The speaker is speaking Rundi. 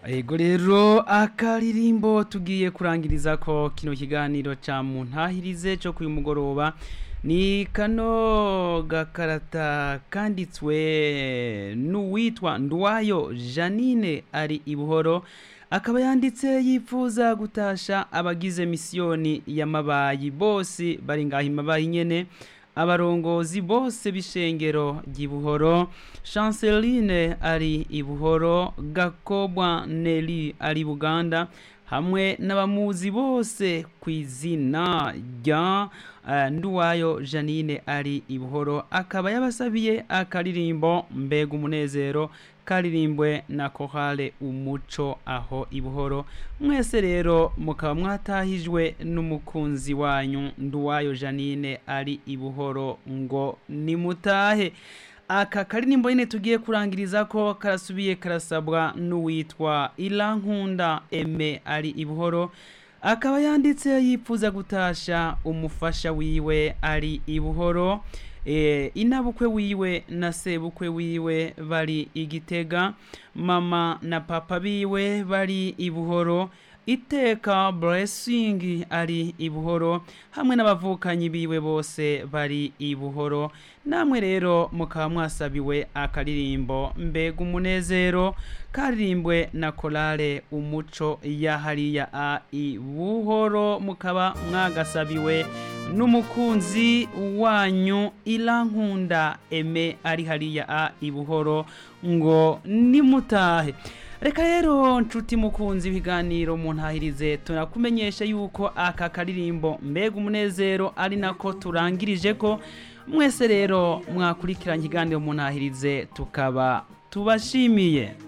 Ego rero akaririmbo tugiye kurangiriza ko kino kiganiro ca muntahirize cyo kuyu mugoroba ni kano gakarata kanditswe n'uwitwa Ndwayo Janine ari ibuhoro akaba yanditse yifuza gutasha abagize misiyoni y'amabayi bose bari ngaho imabayi nyene abarongozi bose b'ishengero ry'ibuhoro chanceline ari ibuhoro gakobwa neli ari buganda hamwe n'abamuzi bose ku izina rya uh, nduwayo janine ari ibuhoro akaba yabasabiye akaririmbo mbega umunezero karirimbwe na kohale umuco aho ibuhoro mwese rero mukaba mwatahijwe n'umukunzi wanyu nduwayo janine ari ibuhoro ngo nimutahe aka karirimbo nyine tugiye kurangiriza ko karasubiye karasabwa n'uwitwa irankunda eme ari ibuhoro akaba yanditse yifuza gutasha umufasha wiwe ari ibuhoro e, inabukwe wiwe na sebukwe wiwe bari igitega mama na papa biwe bari ibuhoro iteka blessing ari ibuhoro hamwe n'abavukanyi biwe bose bari ibuhoro namwe rero mukaba mwasabiwe akaririmbo mbega umunezero karirimbwe na korale umuco ya hariya a ibuhoro mukaba mwagasabiwe n'umukunzi wanyu irankunda eme ari hariya a ibuhoro ngo nimutahe reka rero nshuti mukunzi ibiganiro mu ntahirize turakumenyesha yuko aka karirimbo mbega umunezero ari nako turangirije ko mwese rero mwakurikiranye ikiganiro mu ntahirize tukaba tubashimiye